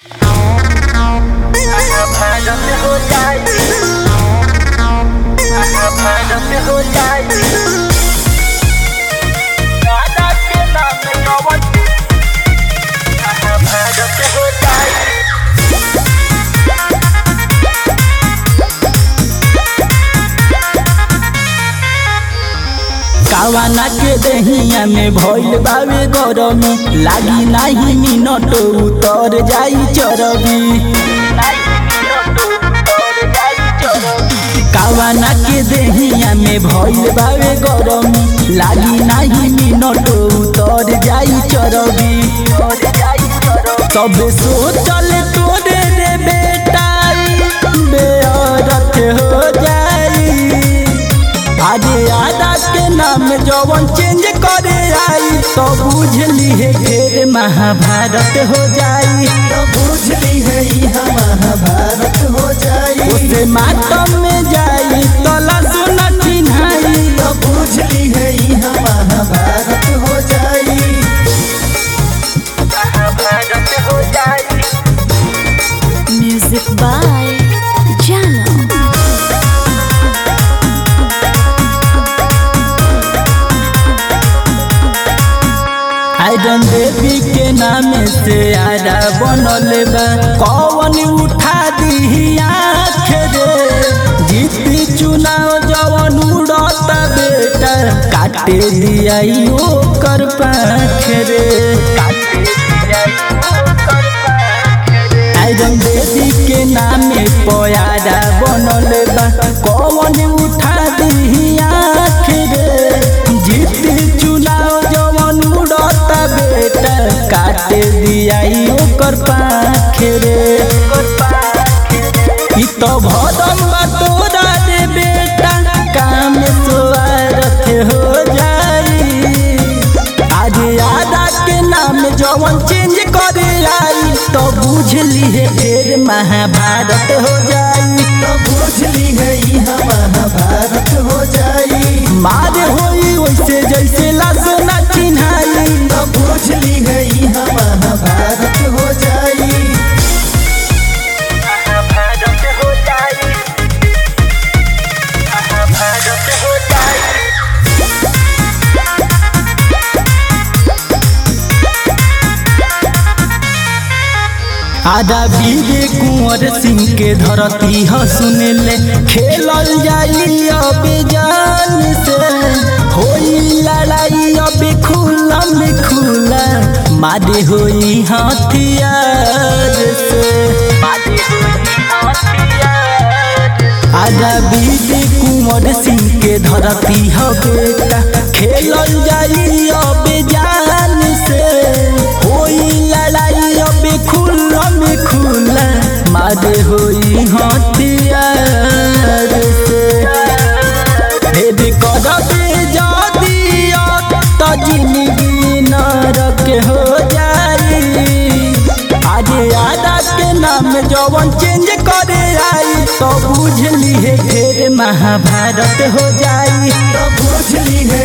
कावाना के दहिया में भइल बावे गरमी लागी नाही मिनट उतर जाई चरबी कावाना के दहिया में भइल बावे गरमी लागी नाही मिनट उतर जाई चरबी सब सोचल तोरे रे बेटा बेअरत हो जाई आजे आदा के नाम जवन चेंज करे आई तो बुझली है फिर महाभारत हो जाई तो बुझली है यहाँ महाभारत हो जाई उसे मातम में जाई तला सुना चिन्हाई तो बुझली है यहाँ महाभारत हो जाई Music by Jano. आयरन देवी के नाम से आरा बनल बा कौन उठा दी आँख रे जीती चुनाव जवन उड़ता बेटा काटे दिया ओकर पाख रे आयरन देवी के नाम पयारा बनल बा कौन उठा दी आँख रे जीती चुनाव जवन उड़ता बेटा काटे दिया ओकर पाख रे ई तो भदम बा तोरा रे बेटा काम स्वार्थ हो जाई आज आदा के नाम जवन चेंज करे आई तो बुझली है फिर महाभारत हो जाई तो बुझली है यहाँ महाभारत हो जाई मार होई वैसे जैसे लसना चिन्हाई तो बुझली है यहाँ महाभारत हो जाई आधा बीरे कुंवर सिंह के धरती ह सुनले खेलल जाई अब जान से होई लड़ाई अब खुला में खुला मारे होई हथियार से आजा बीरे कुंवर सिंह के धरती ह बेटा खेलल जाई अब जान से होई लड़ाई अब खुला में खुला मारे होई हथियार से भेद करबे जदी त जिंदगी नरक हो जाई आज आदा के नाम जवन चेंज करे आई तो बुझली है फिर महाभारत हो जाई तो बुझली है